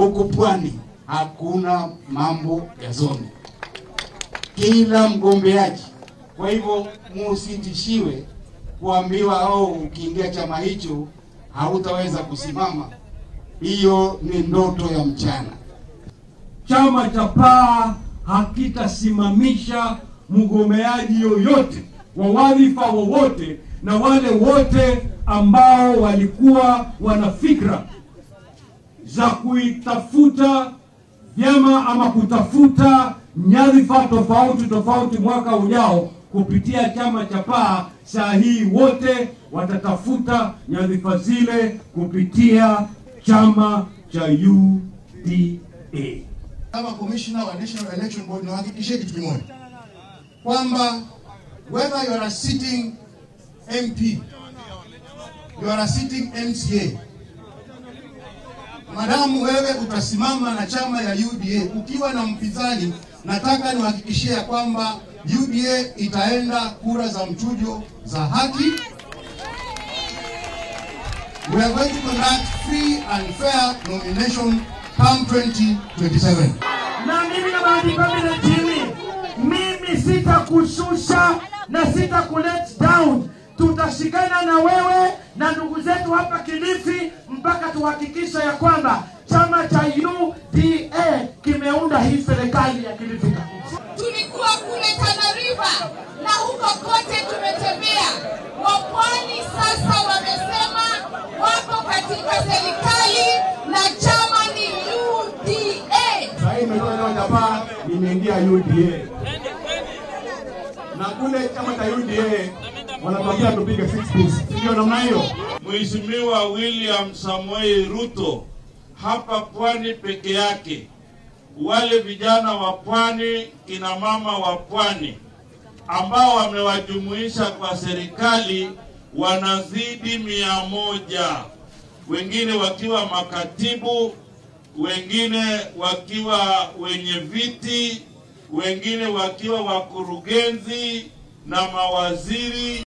huku pwani hakuna mambo ya zoni, kila mgombeaji. Kwa hivyo musitishiwe kuambiwa au ukiingia chama hicho hautaweza kusimama. Hiyo ni ndoto ya mchana. Chama cha PAA hakitasimamisha mgombeaji yoyote wa wadhifa wowote, na wale wote ambao walikuwa wana fikra za kuitafuta vyama ama kutafuta nyadhifa tofauti tofauti mwaka ujao kupitia chama cha PAA, saa hii wote watatafuta nyadhifa zile kupitia chama cha UDA. Kama commissioner wa National Election Board niwahakikishie kitu kimoja kwamba whether you are a sitting MP, you are a sitting MCA, madamu wewe utasimama na chama ya UDA ukiwa na mpinzani, nataka niwahakikishie ya kwamba UDA itaenda kura za mchujo za haki. We are going to conduct free and fair nomination come 2027. na mimi na Bahati Pamela Jimmy, mimi sitakushusha na sitakulet down. Tutashikana na wewe na ndugu zetu hapa Kilifi mpaka tuhakikisha ya kwamba chama cha UDA kimeunda hii serikali ya Kilifi County. Tulikuwa kule Tana River na huko kote tumetembea. Wapwani sasa wamesema wako katika serikali na chama ni UDA. Sasa hii imetoka chama cha PAA imeingia UDA, na kule chama cha UDA wanatuambia tupige six piece, si ndio namna hiyo? Mheshimiwa William Samoei Ruto hapa pwani peke yake, wale vijana wa pwani, kina mama wa pwani ambao wamewajumuisha kwa serikali wanazidi mia moja, wengine wakiwa makatibu, wengine wakiwa wenye viti, wengine wakiwa wakurugenzi na mawaziri.